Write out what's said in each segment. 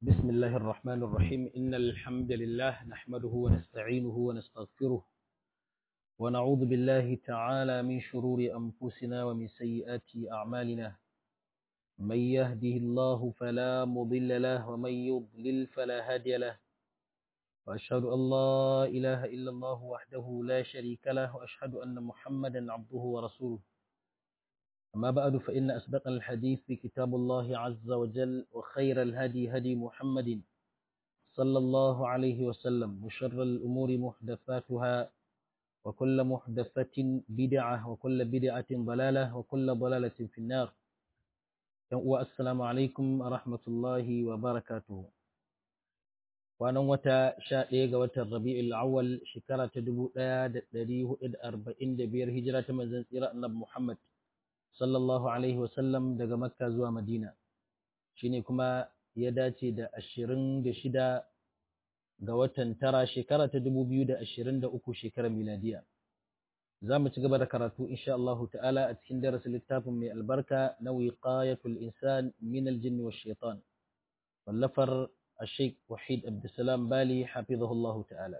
بسم الله الرحمن الرحيم إن الحمد لله نحمده ونستعينه ونستغفره ونعوذ بالله تعالى من شرور أنفسنا ومن سيئات أعمالنا من يهده الله فلا مضل له ومن يضلل فلا هادي له وأشهد أن لا إله إلا الله وحده لا شريك له وأشهد أن محمدا عبده ورسوله أما بعد فإن أسبق الحديث كتاب الله عز وجل وخير الهدي هدي محمد صلى الله عليه وسلم وشر الأمور محدثاتها وكل محدثة بدعة وكل بدعة ضلالة وكل ضلالة في النار والسلام عليكم ورحمة الله وبركاته kwanan wata sha ɗaya ga watan rabi'ul awwal shekara ta dubu ɗaya da ɗari hudu da arba'in da biyar hijira ta manzon tsira annabi muhammad sallallahu alaihi wasallam daga makka zuwa madina shine kuma ya dace da ashirin da shida ga watan tara shekara ta dubu biyu da ashirin da uku shekarar miladiya za mu ci gaba da karatu insha Allah ta'ala a cikin darasin littafin mai albarka na wiqayatul insan min aljinn wash shaitan wallafar الشيخ وحيد عبد السلام بالي حفظه الله تعالى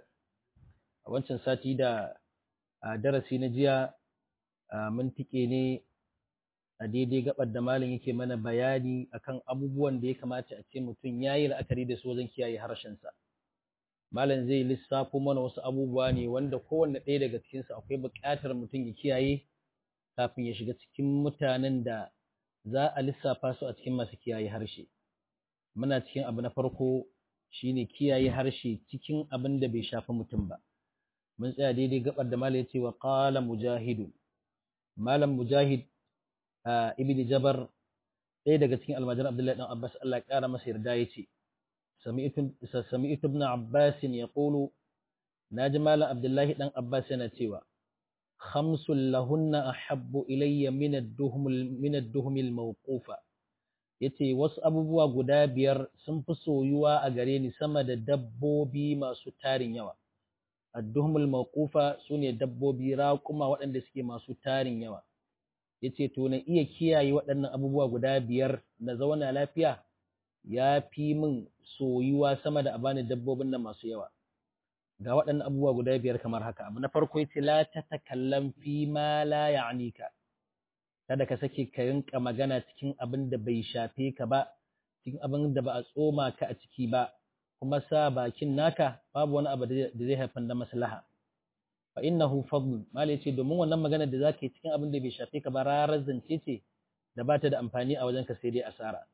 a wancan sati da darasi na jiya mun tike ne a daidai gabar da malam yake mana bayani akan abubuwan da ya kamata a ce mutum ya yi la'akari da su wajen kiyaye harshensa malam zai lissafo mana wasu abubuwa ne wanda kowanne ɗaya daga cikinsu akwai buƙatar mutum ya kiyaye kafin ya shiga cikin mutanen da za a lissafa su a cikin masu kiyaye harshe muna cikin abu na farko shine kiyaye harshe cikin abin da bai shafi mutum ba mun tsaya daidai gabar da malam yace wa qala mujahid malam mujahid ibn jabar ɗaya daga cikin almajiran abdullahi dan abbas Allah ya kara masa yarda yace sami'tu sami'tu ibn abbas yaqulu naji malam abdullahi dan abbas yana cewa khamsul lahunna ahabbu ilayya min ad-duhum min ad-duhum al-mawqufa yace wasu abubuwa guda biyar sun fi soyuwa a gare ni sama da dabbobi masu tarin yawa adduhumul mawqufa sune dabbobi raƙuma waɗanda suke masu tarin yawa yace to na iya kiyaye waɗannan abubuwa guda biyar na zauna lafiya ya fi min soyuwa sama da abani dabbobin nan masu yawa ga waɗannan abubuwa guda biyar kamar haka abu na farko yace la tatakallam fi ma la ya'nika kada ka sake ka rinka magana cikin abin da bai shafe ka ba cikin abin da ba a tsoma ka a ciki ba kuma sa bakin naka babu wani abu da zai haifar da maslaha fa innahu fadl malai ce domin wannan magana da zaka yi cikin abin da bai shafe ka ba rarar zance ce da bata da amfani a wajen ka sai dai asara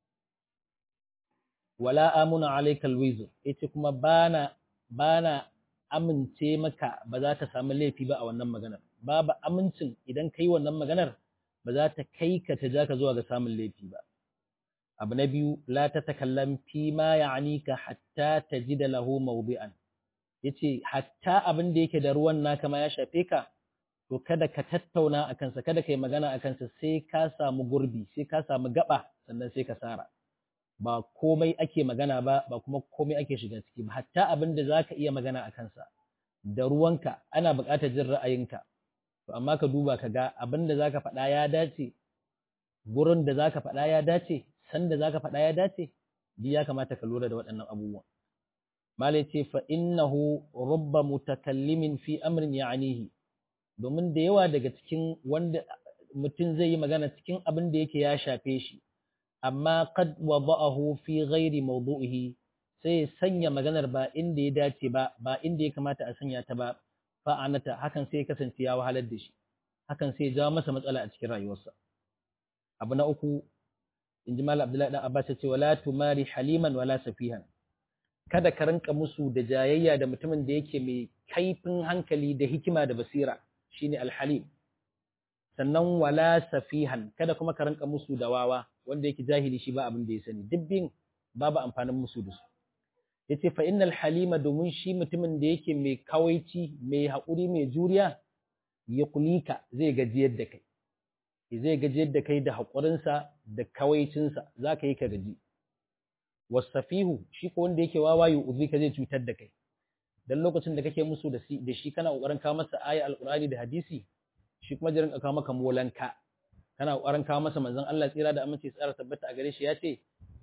wala amuna alayka alwizr yace kuma bana bana amince maka ba za ka samu laifi ba a wannan maganar babu amincin idan kai wannan maganar ba za ta kai ka ta ja ka zuwa ga samun laifi ba. Abu na biyu, la ta takallam fi ma ya'anika hatta ta ji da lahu mawdi'an. Ya ce, hatta abin da yake da ruwan naka ma ya shafe ka, to kada ka tattauna a kansa, kada ka yi magana a kansa sai ka samu gurbi, sai ka samu gaba, sannan sai ka sara. Ba komai ake magana ba, ba kuma komai ake shiga ciki ba, hatta abin da za ka iya magana a kansa. Da ruwanka, ana buƙatar jin ra'ayinka, to amma ka duba ka ga abin da zaka faɗa ya dace gurin da zaka faɗa ya dace san da zaka faɗa ya dace duk ya kamata ka lura da waɗannan abubuwan malai ce fa innahu rubba mutakallimin fi amrin ya'nihi domin da yawa daga cikin wanda mutum zai yi magana cikin abin da yake ya shafe shi amma qad wada'ahu fi ghairi mawdu'ihi sai sanya maganar ba inda ya dace ba ba inda ya kamata a sanya ta ba fa'anata hakan sai kasance ya wahalar da shi hakan sai ya jawo masa matsala a cikin rayuwarsa abu na uku in ji malam abdullahi dan abbas ya ce wala tumari haliman wala safihan kada ka rinka musu da jayayya da mutumin da yake mai kaifin hankali da hikima da basira shine alhalim sannan wala safihan kada kuma ka rinka musu da wawa wanda yake jahili shi ba abin da ya sani dubbin babu amfanin musu da su yace fa innal halima domin shi mutumin da yake mai kawaici mai haƙuri mai juriya ya kulika zai gajiyar da kai zai gajiyar da kai da haƙurinsa da kawaicinsa za ka yi ka gaji wasafihu shi ko wanda yake wawa yi uzi ka zai cutar da kai dan lokacin da kake musu da shi kana ƙoƙarin kawo masa aya alƙur'ani da hadisi shi kuma jirin kawo maka molanka kana ƙoƙarin kawo masa manzon Allah tsira da amince tsara tabbata a gare shi ya ce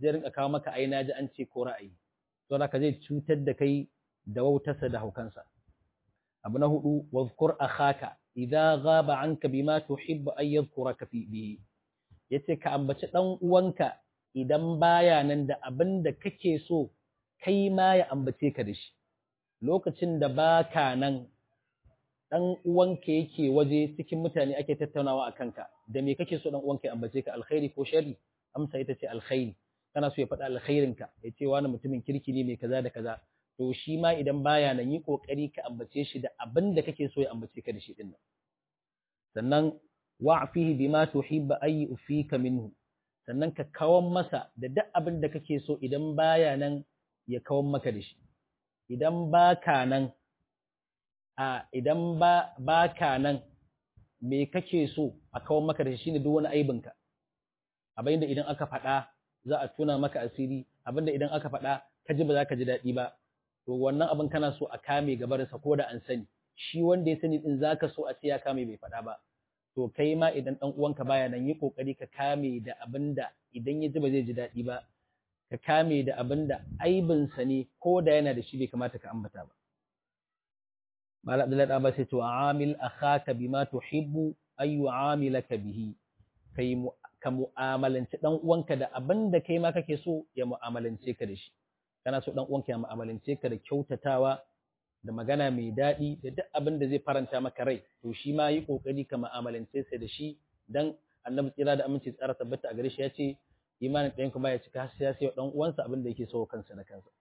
zai rinka kawo maka ai naji an ce ko ra'ayi to haka zai cutar da kai da wautarsa da haukansa abu na hudu wazkur akhaka idza ghaba anka bima tuhibbu an yadhkuraka fi bihi yace ka ambaci dan uwanka idan baya nan da abin da kake so kai ma ya ambace ka da shi lokacin da baka nan dan uwanka yake waje cikin mutane ake tattaunawa a kanka da me kake so dan uwanka ya ambace ka alkhairi ko sharri amsa ita ce alkhairi kana so ya faɗa alkhairinka ya ce wani mutumin kirki ne mai kaza da kaza to shi ma idan baya nan yi kokari ka ambace shi da abin da kake so ya ambace ka da shi din nan sannan wa'fihi bima tuhibba ay ufika minhu sannan ka kawan masa da duk abin da kake so idan baya nan ya kawan maka da shi idan baka nan a idan ba baka nan me kake so a kawan maka da shi shine duk wani aibinka abinda idan aka faɗa za a tuna maka asiri abinda idan aka faɗa ka ji ba za ka ji daɗi ba to wannan abin kana so a kame gabarinsa ko da an sani shi wanda ya sani din zaka so a ce ya kame bai faɗa ba to kai ma idan ɗan uwanka baya nan yi kokari ka kame da abin da idan ya ji ba zai ji daɗi ba ka kame da abin da aibinsa ne ko da yana da shi bai kamata ka ambata ba Malam Abdullahi ɗan ba sai to amil akhaka bima tuhibbu ay yu'amilaka bihi kai ka mu'amalanci ɗan uwanka da abin da kai ma kake so ya mu'amalance ka da shi kana so ɗan uwanka ya mu'amalance ka da kyautatawa da magana mai daɗi da duk abin da zai faranta maka rai to shi ma yi ƙoƙari ka mu'amalance sa da shi dan annabi tsira da aminci tsara tabbata a gare shi ya ce imanin ɗayan kuma ya cika sai ya sai ɗan uwansa abin da yake so kansa da kansa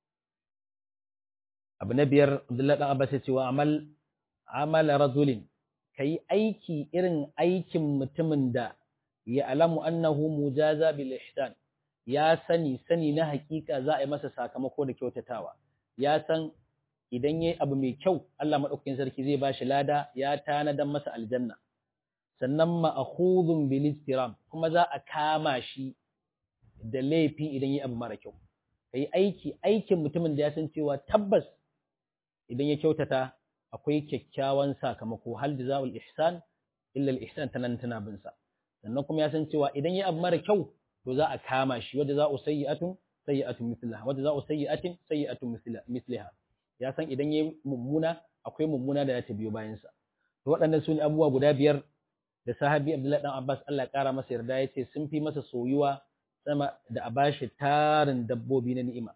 abu na biyar Abdullahi dan Abbas ya ce wa amal amala rajulin kai aiki irin aikin mutumin da ya alamu annahu mujaza bil ihsan ya sani sani na hakika za a yi masa sakamako da kyautatawa ya san idan yayi abu mai kyau Allah madaukakin sarki zai bashi lada ya tanadan masa aljanna sannan ma'khudhun bil istiram kuma za a kama shi da laifi idan yayi abu mara kyau kai aiki aikin mutumin da ya san cewa tabbas idan ya kyautata akwai kyakkyawan sakamako hal jazaul ihsan illa al ihsan tanan tana bin sa sannan kuma ya san cewa idan ya abu mara kyau to za a kama shi wadda za a sayyi'atun sayyi'atun mislaha wadda za a sayyi'atin sayyi'atun misliha ya san idan ya mummuna akwai mummuna da ya ta biyo bayan sa to waɗannan su ne abubuwa guda biyar da sahabi Abdullahi dan Abbas Allah ya kara masa yarda ya ce sun fi masa soyuwa sama da a bashi tarin dabbobi na ni'ima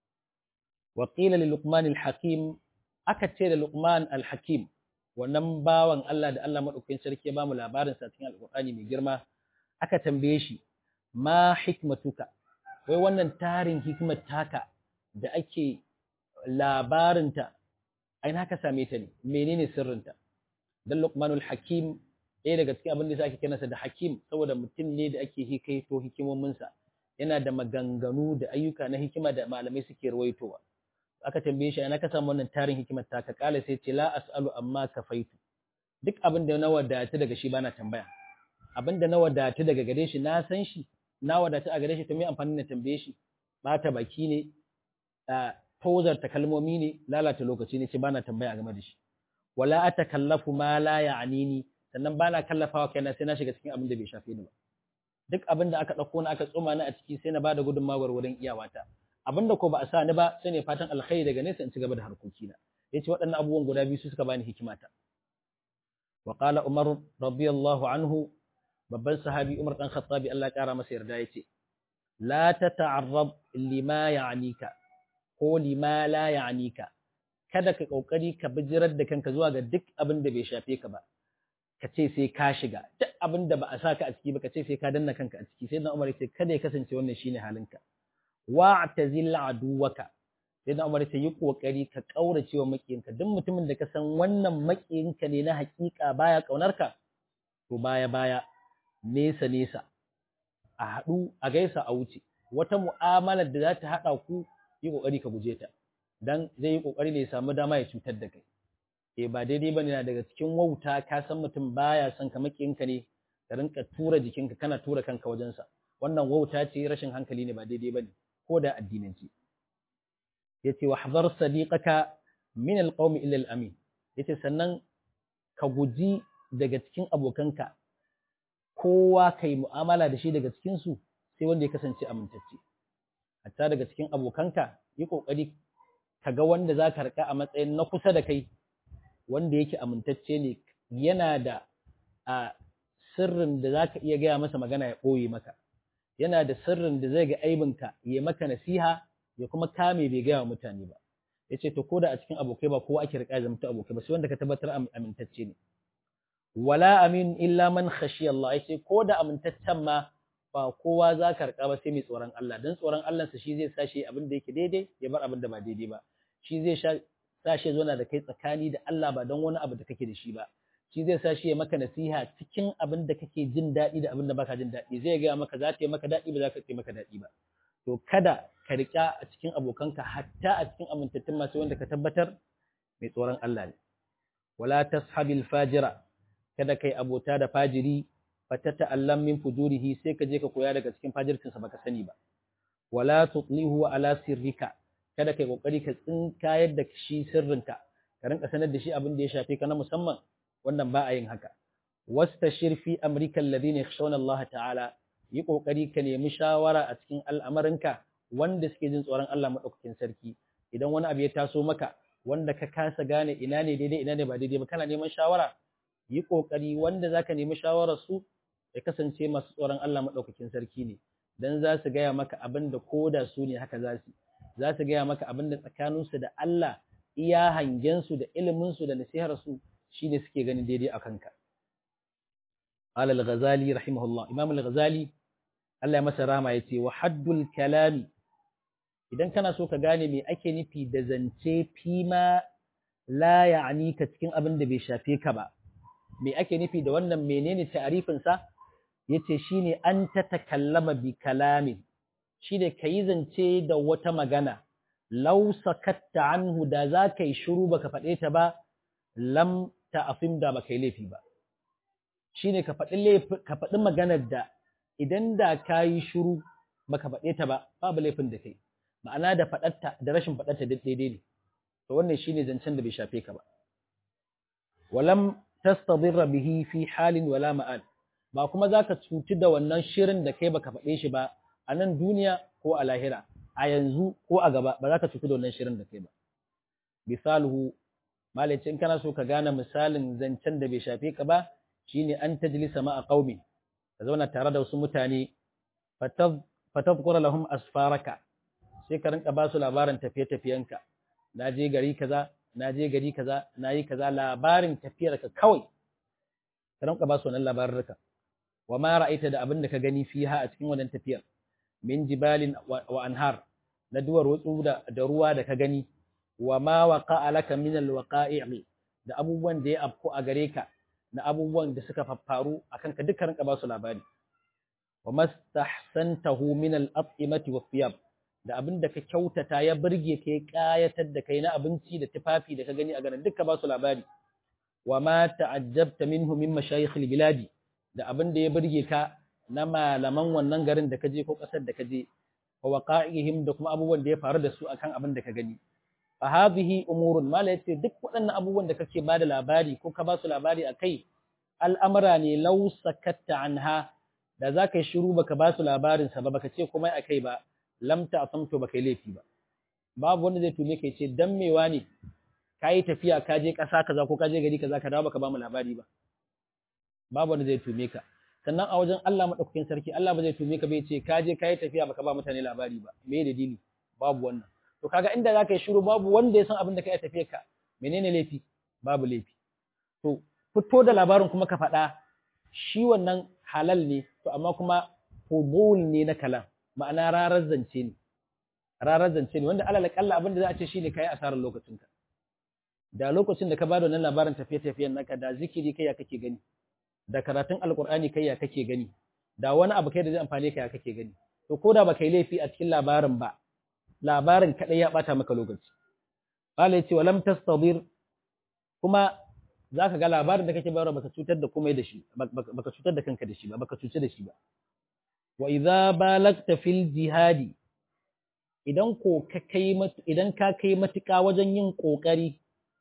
wa qila li luqman al-hakim aka ce da luqman al-hakim wannan bawan Allah da Allah madaukakin sarki ya bamu labarin sa cikin alqur'ani mai girma aka tambaye shi ma hikmatuka wai wannan tarin hikimar taka da ake labarinta ai na ka same ta ne menene sirrinta dan luqmanul hakim ɗaya daga cikin abin da ake kiransa da hakim saboda mutum ne da ake hikaito hikimominsa yana da maganganu da ayyuka na hikima da malamai suke rawaitowa aka tambaye shi ana ka samu wannan tarin hikimar ta ka kala sai ce la as'alu amma kafaitu duk abin da na wadata daga shi bana tambaya abin da na wadata daga gare shi na san shi na wadata a gare shi to me amfani na tambaye shi bata baki ne tozarta kalmomi ne lalata lokaci ne ce bana tambaya game da shi wala atakallafu ma la ya'nini sannan bana kallafawa kaina sai na shiga cikin abin da bai shafe ni ba duk abin da aka dauko na aka tsoma ni a ciki sai na bada gudunmawa wurin iyawata abin da ko ba a sa ni ba sai ne fatan alkhairi daga nesa in ci gaba da harkokina yace waɗannan abubuwan guda biyu su suka bani hikimata wa qala umar radiyallahu anhu babban sahabi umar dan khattabi Allah ya kara masa yarda yace la tata'arrab lima ya'nika ko lima la ya'nika kada ka kokari ka bijirar da kanka zuwa ga duk abin da bai shafe ka ba ka ce sai ka shiga duk abin da ba a saka a ciki ba ka ce sai ka danna kanka a ciki sai na umar ce kada ya kasance wannan shine halinka wa'tazil aduwaka sai na umar ce yi kokari ka kaurace wa makiyinka duk mutumin da ka san wannan makiyinka ne na hakika baya kaunarka to baya baya nesa nesa a haɗu a gaisa a wuce wata mu'amalar da za ta haɗa ku yi kokari ka guje ta dan zai yi kokari ne ya samu dama ya cutar da kai eh ba daidai bane na daga cikin wauta ka san mutum baya son ka makiyinka ne ka rinka tura jikinka kana tura kanka wajensa wannan wauta ce rashin hankali ne ba daidai bane ko da addinanci yace wa hadar sadiqaka min alqawmi illa alamin yace sannan ka guji daga cikin abokanka kowa kai mu'amala da shi daga cikin su sai wanda ya kasance amintacce hatta daga cikin abokanka yi kokari ka ga wanda za ka rika a matsayin na kusa da kai wanda yake amintacce ne yana da a sirrin da za ka iya gaya masa magana ya ɓoye maka yana da sirrin da zai ga aibinka ya maka nasiha ya kuma kame bai gaya wa mutane ba ya ce to ko da a cikin abokai ba kowa ake rika zamta abokai ba sai wanda ka tabbatar amintacce ne wala amin illa man khashi Allah ya ce ko da amintaccen ma ba kowa za ka rika ba sai mai tsoron Allah dan tsoron Allah sa shi zai sa shi abin da yake daidai ya bar abin da ba daidai ba shi zai sa shi zo na da kai tsakani da Allah ba don wani abu da kake da shi ba shi zai sa shi ya maka nasiha cikin abin da kake jin daɗi da abin da baka jin daɗi zai gaya maka za ta yi maka daɗi ba za ta yi maka daɗi ba to kada ka riƙa a cikin abokanka hatta a cikin amintattun masu wanda ka tabbatar mai tsoron Allah ne wala tashabil fajira kada kai abota da fajiri fatata allam min fujurihi sai ka je ka koya daga cikin fajircinsa baka sani ba wala tutlihu ala sirrika kada kai kokari ka tsinkayar da shi sirrinka ka rinka sanar da shi abin da ya shafe ka na musamman wannan ba a yin haka wastashir fi amrika alladhina yakhshawna Allah ta'ala yi kokari ka nemi shawara a cikin al'amarinka wanda suke jin tsoron Allah madaukakin sarki idan wani abu ya taso maka wanda ka kasa gane ina ne daidai ina ne ba daidai ba kana neman shawara yi kokari wanda zaka nemi shawarar su ya kasance masu tsoron Allah madaukakin sarki ne dan za su gaya maka abin da koda su ne haka za su za su gaya maka abin da tsakaninsu da Allah iya hangensu da iliminsu da nasiharsu shi ne suke ganin daidai a kanka. Ala al-Ghazali rahimahullah, Imam al-Ghazali Allah ya masa rama ya ce, wa haddul kalami, idan kana so ka gane me ake nufi da zance fima la ya'ani ka cikin abin da bai shafe ka ba, me ake nufi da wannan menene ta'arifinsa? Ya ce shi ne an ta takallama bi kalamin, shi ne ka yi zance da wata magana, lau sakatta anhu da za ka yi shiru baka faɗe ta ba, lam ta'afim da baka yi laifi ba. Shi ne ka faɗi maganar da idan da ka yi shiru baka faɗe ta ba, babu laifin da kai. Ma'ana da faɗatta da rashin faɗatta duk daidai ne. To wannan shi ne zancen da bai shafe ka ba. Walam tastadirra bihi fi halin wala ma'al. Ba kuma za ka cuci da wannan shirin da kai baka faɗe shi ba a nan duniya ko a lahira. a yanzu ko a gaba ba za ka cutu da wannan shirin da kai ba. Misaluhu, malice in kana so ka gane misalin zancen da bai shafe ka ba, shine an tajlisa ma a qaumi ka zauna tare da wasu mutane fatadhkura lahum asfaraka sai ka rinka ba su labarin tafiye-tafiyenka na je gari kaza na je gari kaza na yi kaza labarin tafiyarka kawai ka rinka ba su wannan labarurruka wa ma ra'aita da abin da ka gani fiha a cikin wannan tafiyar min jibalin wa anhar na duwar wutsu da, da ruwa da ka gani wa ma waqa laka min alwaqa'i da abubuwan da ya afku a gare ka na abubuwan da suka faffaru akan ka dukkan ka ba su labari wa mastahsantahu min al-at'imati was-siyab da abin da ka kyautata ya burge ka ya kayatar da kai na abinci da tufafi da ka gani a garin dukka ba su labari wa ma ta'ajjabta minhu min mashayikh al-biladi da abin da ya burge ka na malaman wannan garin da ka je ko ƙasar da ka je wa waqa'ihim da kuma abubuwan da ya faru da su akan abin da ka gani fa hadhihi umurun mala yace duk waɗannan abubuwan da kake bada labari ko ka ba su labari akai al'amara ne law sakatta anha da za ka yi shiru baka ba su labarin sa ba baka ce komai akai ba lam ta'samtu baka yi laifi ba babu wanda zai tume kai ce dan mewa ne kayi tafiya ka je ƙasa kaza ko ka je gari kaza ka dawo baka ba mu labari ba babu wanda zai tume ka sannan a wajen Allah madaukakin sarki Allah ba zai tume ka bai ce ka je kai tafiya baka ba mutane labari ba me da dini babu wannan to kaga inda zaka yi shiru babu wanda ya san abin da kai tafiya ka menene laifi babu laifi to fito da labarin kuma ka faɗa shi wannan halal ne to amma kuma fudul ne na kalam ma'ana rarar zance ne rarar zance ne wanda alal kalla abin da za a ce shine kai asarar lokacinka da lokacin da ka bada wannan labarin tafiye-tafiyen naka da zikiri kai ya kake gani da karatun alkur'ani kai ya kake gani da wani abu kai da zai amfane ka ya kake gani to ko da baka yi laifi a cikin labarin ba labarin kadai ya bata maka lokaci qala yace walam tastadir kuma zaka ga labarin da kake bayarwa baka cutar da komai da shi baka cutar da kanka da shi ba baka cuci da shi ba wa idza balagta fil jihadi idan ko ka kai idan ka kai matuƙa wajen yin kokari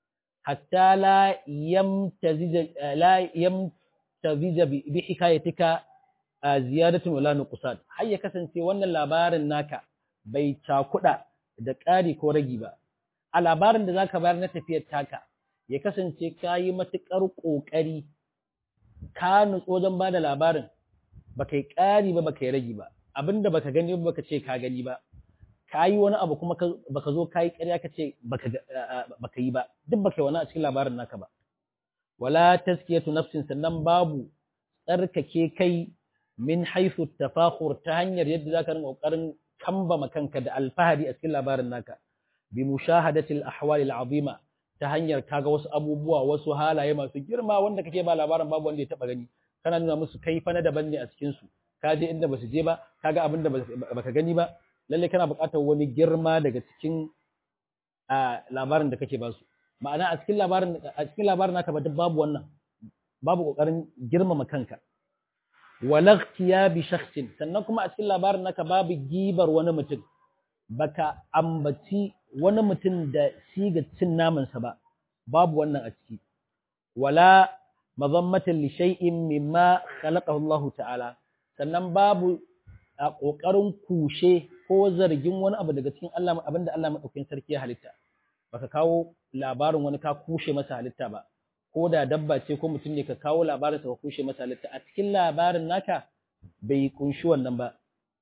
hatta la yamtazija la yamtazija bi hikayatika ziyadatun wala nuqsan har ya kasance wannan labarin naka bai cakuɗa da ƙari ko ragi ba a labarin da zaka bayar na tafiyar taka ya kasance ka yi matuƙar ƙoƙari ka nutso wajen ba da labarin baka yi ƙari ba baka yi ragi ba abinda baka gani ba baka ce ka gani ba ka yi wani abu kuma baka zo ka yi ƙarya ka ce baka yi ba duk baka yi wani a cikin labarin naka ba wala taskiyatu nafsin sannan babu tsarkake kai min haifu tafakhur ta hanyar yadda zaka rinka kokarin kambama kanka da alfahari a cikin labarin naka bi mushahadati al-ahwal al-azima ta hanyar kaga wasu abubuwa wasu halaye masu girma wanda kake ba labarin babu wanda ya taba gani kana nuna musu kai fa na daban ne a cikin su ka je inda basu je ba kaga abin da baka gani ba lalle kana buƙatar wani girma daga cikin labarin da kake ba su ma'ana a cikin labarin a cikin labarin naka ba babu wannan babu kokarin girmama kanka wala bi shakhsin sannan kuma a cikin labarin naka babu gibar wani mutum baka ambaci wani mutum da siga cin namansa ba babu wannan a ciki wala mazammatan li shay'in mimma khalaqahu Allah ta'ala sannan babu a kokarin kushe ko zargin wani abu daga cikin Allah abinda Allah madaukakin sarki ya halitta baka kawo labarin wani ka kushe masa halitta ba ko da dabba ce ko mutum ne ka kawo labarin ka kushe masa halitta a cikin labarin naka bai kunshi wannan ba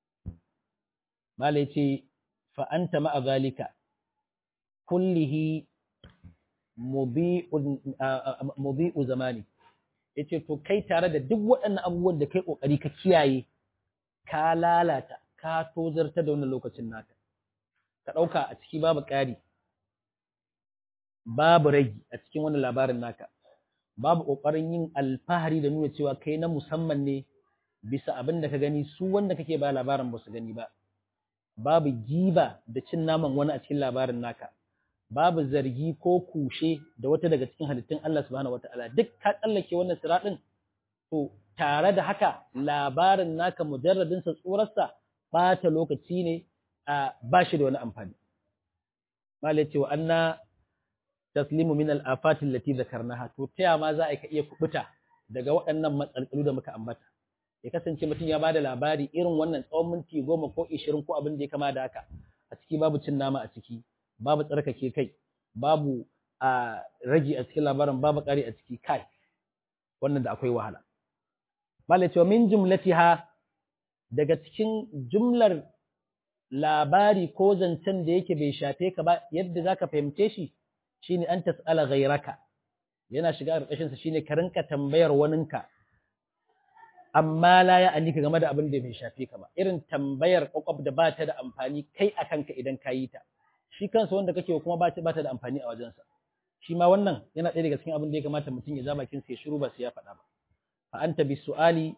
malai ce fa anta ma'a zalika kullihi mubi'u zamani yace to kai tare da duk waɗannan abubuwan da kai kokari ka kiyaye ka lalata ka tozarta da wannan lokacin naka ka ɗauka a ciki babu ƙari babu ragi a cikin wannan labarin naka babu ƙoƙarin yin alfahari da nuna cewa kai na musamman ne bisa abin da ka gani su wanda kake ba labarin ba su gani ba babu giba da cin naman wani a cikin labarin naka babu zargi ko kushe da wata daga cikin halittun Allah subhanahu wataala duk ka tsallake wannan siratin to tare da haka labarin naka mujarradin sa tsurarsa bata lokaci ne a bashi da wani amfani malai ce wa anna taslimu min al-afat allati dhakarnaha to taya ma za a ka iya kubuta daga waɗannan matsaltsalu da muka ambata ya kasance mutum ya bada labari irin wannan tsawon minti goma ko ishirin ko abin da ya kama da haka a ciki babu cin nama a ciki babu tsarkake kai babu a ragi a cikin labarin babu ƙari a ciki kai wannan da akwai wahala malai cewa min jumlatiha daga cikin jumlar labari ko zancen da yake bai shafe ka ba yadda zaka fahimce shi shine an tas'ala ghayraka yana shiga ƙarƙashin sa shine ka rinka tambayar waninka amma la ya alika game da abin da bai shafe ka ba irin tambayar kwakwab da ba ta da amfani kai a kanka idan ka yi ta shi kansa wanda kake kuma ba ta ba ta da amfani a wajensa shi ma wannan yana ɗaya daga cikin abin da ya kamata mutum ya ja bakin sa ya shiru ba sai ya faɗa ba fa anta bi su'ali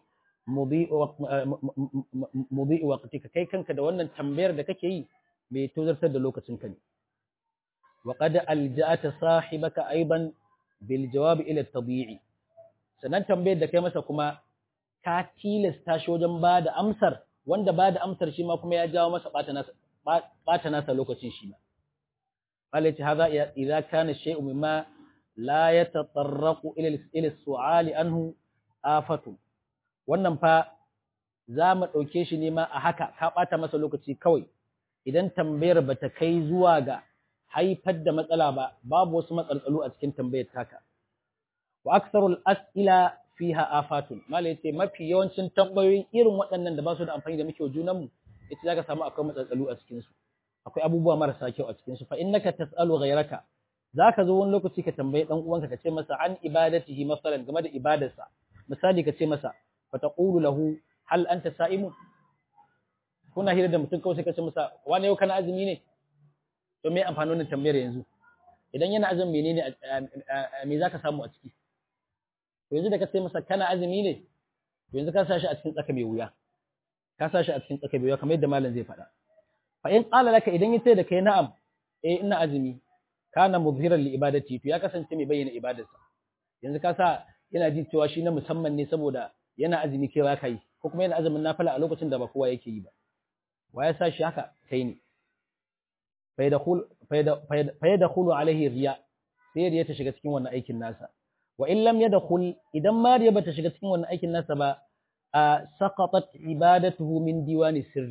mudhi'u waqtika kai kanka da wannan tambayar da kake yi mai tozartar da lokacin ka ne wa qad alja'ata sahibaka aidan bil jawab ila at-tabi'i sannan tambayar da kai masa kuma ka tilasta shi wajen ba da amsar wanda ba da amsar shi ma kuma ya jawo masa ɓata nasa lokacin shi ma. Allah ce haza idza kana shay'un mimma la yatatarraqu ila ila su'ali anhu afatu wannan fa za mu ɗauke shi ne ma a haka ka ɓata masa lokaci kawai idan tambayar bata kai zuwa ga haifar da matsala ba babu wasu matsaltsalu a cikin tambayar taka wa aksarul as'ila fiha afatun malai yace mafi yawancin tambayoyin irin waɗannan da ba su da amfani da muke junan mu yace zaka samu akwai matsatsalu a cikin su akwai abubuwa marasa kyau a cikin su fa innaka tasalu ghayraka zaka zo wani lokaci ka tambayi dan uwanka ka ce masa an ibadatihi masalan game da ibadarsa misali ka ce masa fa taqulu lahu hal anta sa'imun kuna hira da mutum kawai sai ka ce masa wani yau kana azumi ne to me amfanin wannan tambayar yanzu idan yana azumi menene me zaka samu a ciki to yanzu da ka sai masa kana azumi ne to yanzu ka sashi a cikin tsaka mai wuya ka sashi a cikin tsaka mai wuya kamar yadda malam zai faɗa fa in qala laka idan yace da kai na'am eh ina azumi kana muzhiran li ibadati to ya kasance mai bayyana ibadarsa yanzu ka sa yana ji cewa shi na musamman ne saboda yana azumi kai ba kai ko kuma yana azumin nafila a lokacin da ba kowa yake yi ba wa ya sa shi haka kai ne fa yadkhulu alaihi riya sai riya ta shiga cikin wannan aikin nasa wa in lam yadkhul idan mariya bata shiga cikin wannan aikin nasa ba a saqatat ibadatuhu min diwani sirri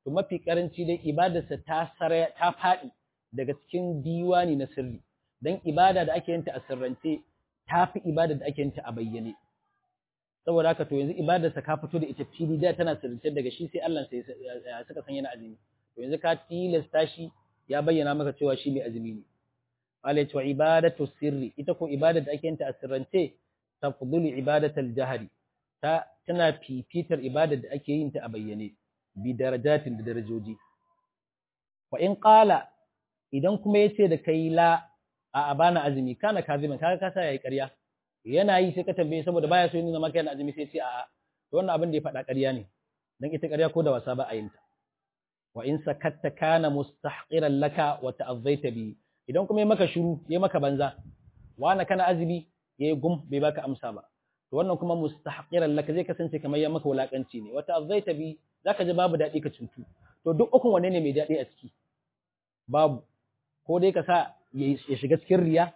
to mafi karanci dai ibadarsa ta sare ta faɗi daga cikin diwani na sirri dan ibada da ake yinta a sirrance ta fi ibada da ake yinta a bayyane saboda haka to yanzu ibadarsa ka fito da ita fili da tana sirrance daga shi sai Allah sai suka san yana azumi to yanzu ka tilasta shi ya bayyana maka cewa shi mai azumi ne Allah ya ce ibadatu sirri ita ko ibada da ake yinta a sirrance tafdulu ibadatal jahri ta tana fifitar ibada da ake yin ta a bayyane bi darajatin da darajoji wa in qala idan kuma yace da kai la a abana azumi kana kazimin kaga kasa yayi ƙarya yana yi sai ka tambaye saboda baya so yin zama kai na azumi sai ce a'a to wannan abin da ya faɗa ƙarya ne dan ita ƙarya ko da wasa ba a yin ta wa in sakatta kana mustahqiran laka wa ta'azzaita bi idan kuma ya maka shiru ya maka banza wani kana azumi yayi gum bai baka amsa ba to wannan kuma mustahqiran laka zai kasance kamar ya maka wulakanci ne wata azzaita bi zaka ji babu dadi ka cutu to duk ukun wanne ne mai dadi a ciki babu ko dai ka sa ya shiga cikin riya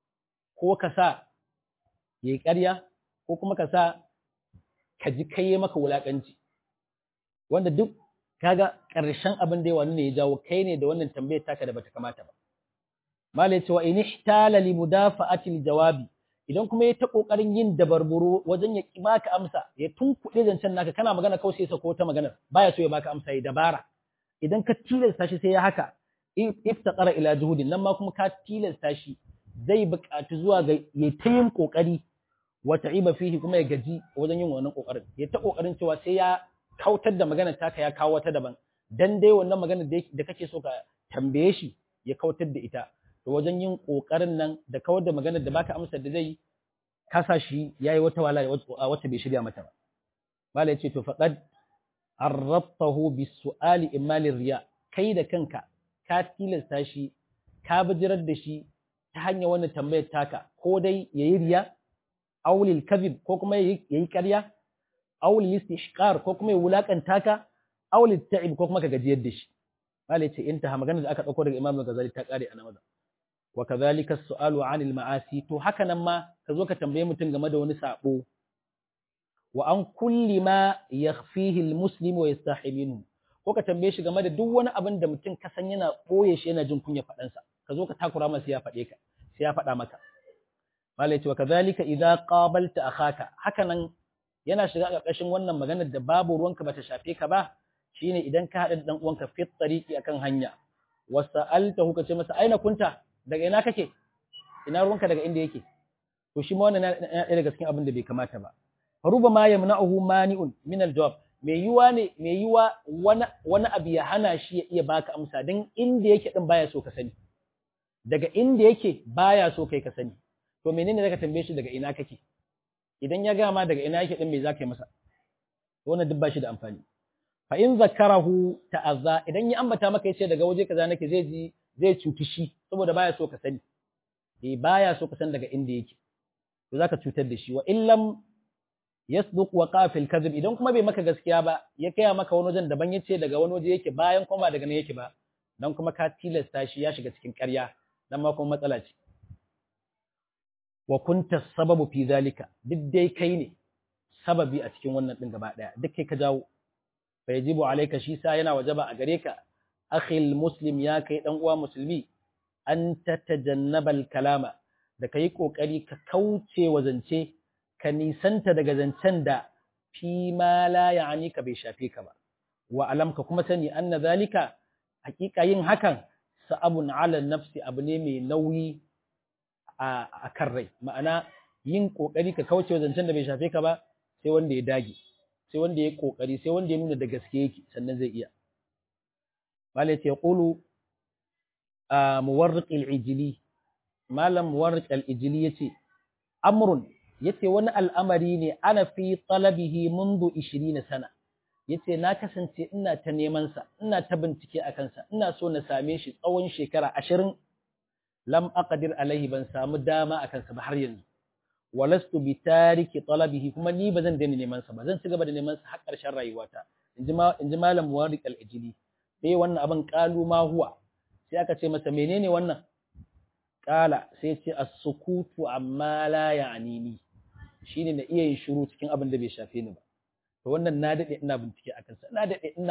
ko ka sa yayi ƙarya ko kuma ka sa ka ji kai ya maka wulakanci wanda duk kaga ƙarshen abin da ya wani ne ya jawo kai ne da wannan tambayar taka da bata kamata ba malai cewa in ihtala li mudafa'ati jawabi idan kuma ya ta kokarin yin dabarburo wajen ya ki baka amsa ya tunkuɗe zancen naka kana magana kawai sai sako ta magana baya so ya baka amsa ya dabara idan ka tilasta shi sai ya haka iftaqara ila juhudin nan ma kuma ka tilasta shi zai buƙaci zuwa ga ya ta yin kokari wa ta'iba fihi kuma ya gaji wajen yin wannan kokarin ya ta kokarin cewa sai ya kautar da magana taka ya kawo wata daban dan dai wannan magana da kake so ka tambaye shi ya kautar da ita to wajen yin ƙoƙarin nan da kawar da maganar da baka amsar da zai kasa shi yayi wata wala wacce bai shirya mata ba mala yace to faqad arrabtahu bisu'ali imali riya kai da kanka ka tilasta shi ka bijirar da shi ta hanyar wannan tambayar taka ko dai yayi riya aw lil kadhib ko kuma yayi ƙarya aw lil istishqar ko kuma ya wulakanta ka aw lil ta'ib ko kuma ka gajiyar da shi mala yace intaha maganar da aka dauko daga Imam Ghazali ta kare a nan wa kadhalika as-su'alu 'anil ma'asi to haka nan ma ka zo ka tambaye mutum game da wani sabo wa an kulli ma yakhfihi al-muslim wa yastahi minhu ko ka tambaye shi game da duk wani abin da mutum ka san yana boye shi yana jin kunya faɗan sa ka zo ka takura masa ya faɗe ka sai ya faɗa maka malai ce wa kadhalika idza qabalta akhaka haka nan yana shiga ƙarƙashin wannan maganar da babu ruwanka bata shafe ka ba shine idan ka haɗa da dan uwanka fit tariqi akan hanya wasa'altahu ka ce masa aina kunta daga ina kake ina ruwanka daga inda yake to shi ma wannan yana daga cikin abin da bai kamata ba faruba ma yamna'uhu mani'un min al-jawab mai yiwa ne mai yiwa wani wani abu ya hana shi ya iya baka amsa dan inda yake din baya so ka sani daga inda yake baya so kai ka sani to menene zaka tambaye shi daga ina kake idan ya gama daga ina yake din me zaka yi masa wannan duk ba shi da amfani fa in zakarahu ta'azza idan ya ambata maka yace daga waje kaza nake zai ji zai cuti shi saboda baya so ka sani eh baya so ka san daga inda yake to zaka cutar da shi wa illam yasduq wa qafil kadhib idan kuma bai maka gaskiya ba ya kaya maka wani wajen daban yace daga wani waje yake bayan kuma daga nan yake ba dan kuma ka tilasta shi ya shiga cikin ƙarya dan ma kuma matsala ce wa kunta sababu fi zalika duk dai kai ne sababi a cikin wannan din gaba daya duk kai ka jawo fa yajibu alayka shi sa yana wajaba a gare ka akhil muslim ya kai dan uwa musulmi an tatajannabal kalama da kai kokari ka kauce wa zance ka nisanta daga zancen da fi ma la ya'ni ka bai shafe ka ba wa alam ka kuma sani anna zalika hakika yin hakan sa'abun ala nafsi abu ne mai nauyi a kan rai ma'ana yin kokari ka kauce wa zancen da bai shafe ka ba sai wanda ya dage sai wanda ya kokari sai wanda ya nuna da gaske yake sannan zai iya malai ya qulu a muwarriq al-ijli malam muwarriq al-ijli yace amrun yace wani al'amari ne ana fi talabihi mundu 20 sana yace na kasance ina ta neman sa ina ta bincike a kansa ina so na same shi tsawon shekara 20 lam aqdir alaihi ban samu dama akan sa ba har yanzu walastu bi tariki talabihi kuma ni ba zan daina neman sa ba zan ci gaba da neman sa har ƙarshen rayuwata inji ma inji malam muwarriq al-ijli sai wannan abin qalu ma huwa sai aka ce masa menene wannan qala sai ce as-sukutu amma la ya'nini shine na iya yin shiru cikin abin da bai shafe ni ba to wannan na dade ina bincike akan sa na dade ina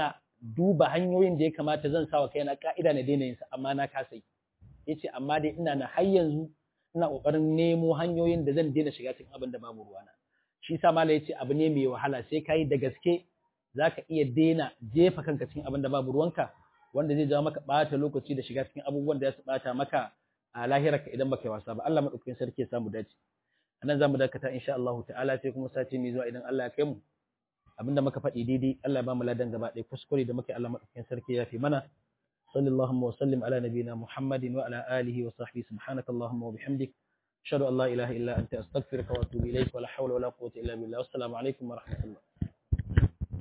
duba hanyoyin da ya kamata zan sa wa kaina ka'ida na daina yin sa amma na kasa yi yace amma dai ina na har yanzu ina kokarin nemo hanyoyin da zan daina shiga cikin abin da babu ruwana shi sa malai yace abu ne mai wahala sai kai da gaske zaka iya daina jefa kanka cikin abin da babu ruwanka wanda zai jawo maka bata lokaci da shiga cikin abubuwan da za su bata maka a lahirarka idan baka yi wasa ba Allah madaukakin sarki ya samu dace anan zamu dakata insha Allah ta'ala sai kuma sati mai zuwa idan Allah ya kai mu abinda muka faɗi daidai Allah ya ba mu ladan gaba ɗaya kuskure da muke Allah madaukakin sarki ya fi mana sallallahu wa sallim ala nabiyina muhammadin wa ala alihi wa sahbihi subhanaka allahumma wa bihamdik ashhadu an la ilaha illa anta astaghfiruka wa atubu ilayk wa la hawla wa la quwwata illa billah wassalamu alaikum wa rahmatullah